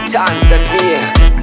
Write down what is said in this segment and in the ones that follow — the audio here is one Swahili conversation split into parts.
Tanzania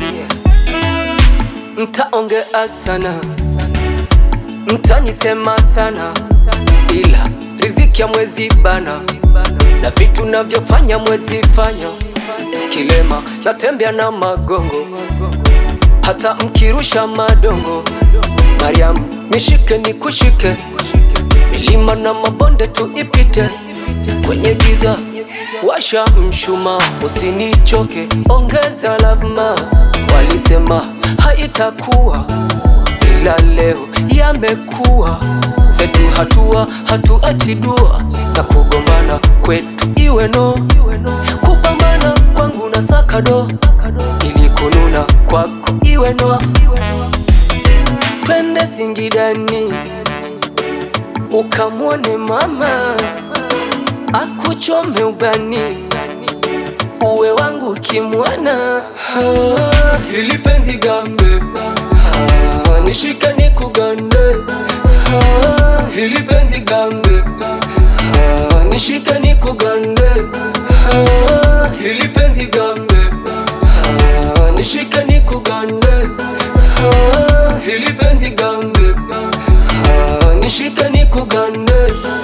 mtaongea sana, mtanisema sana, ila riziki ya mwezi bana na vitu navyofanya mwezi fanya. Kilema natembea na magongo, hata mkirusha madongo. Mariamu nishike nikushike, milima na mabonde tuipite, kwenye giza washa mshuma, usinichoke, ongeza lavma. Walisema haitakuwa, ila leo yamekuwa. Zetu hatua hatuachi dua, na kugombana kwetu iwe no, kupambana kwangu na sakado, ili kununa kwako iwe no. Twende Singidani ukamwone mama akuchome ubani uwe wangu kimwana Ah, ili penzi gambe Ah, nishike nikugande Ah, ili penzi gambe Ah, nishike nikugande Ah, ili penzi gambe Ah, nishike nikugande Ah, ili penzi gambe Ah, nishike nikugande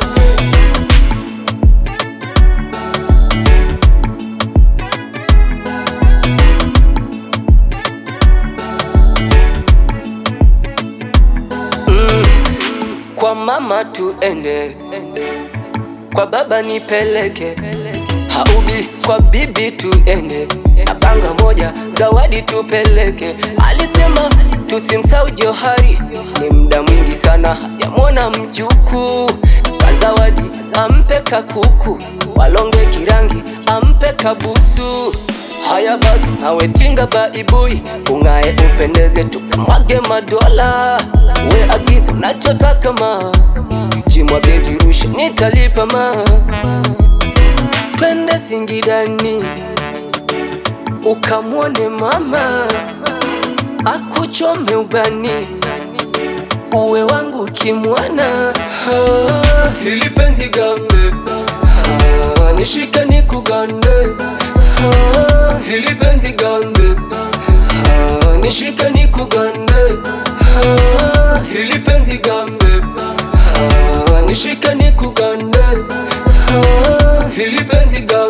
Kwa mama tuende, kwa baba nipeleke, haubi kwa bibi tuende, na panga moja zawadi tupeleke. Alisema tusimsau Johari, ni muda mwingi sana hajamwona mjukuu. Kwa zawadi ampe kakuku, walonge kirangi ampe kabusu. Haya basi, nawe tinga baibui, ung'ae upendeze, tukamwage madola. We agiza unachotaka ma, jimwage jirushe, nitalipa ma. Twende Singidani ukamwone mama akuchome ubani uwe wangu kimwana. Ah, Hili penzi gambe Ah, nishike nikugande Ah, hili penzi gambe Ah, nishike nikugande Ah, hili penzi gambe Ah, nishike nikugande Ah, hili penzi gambe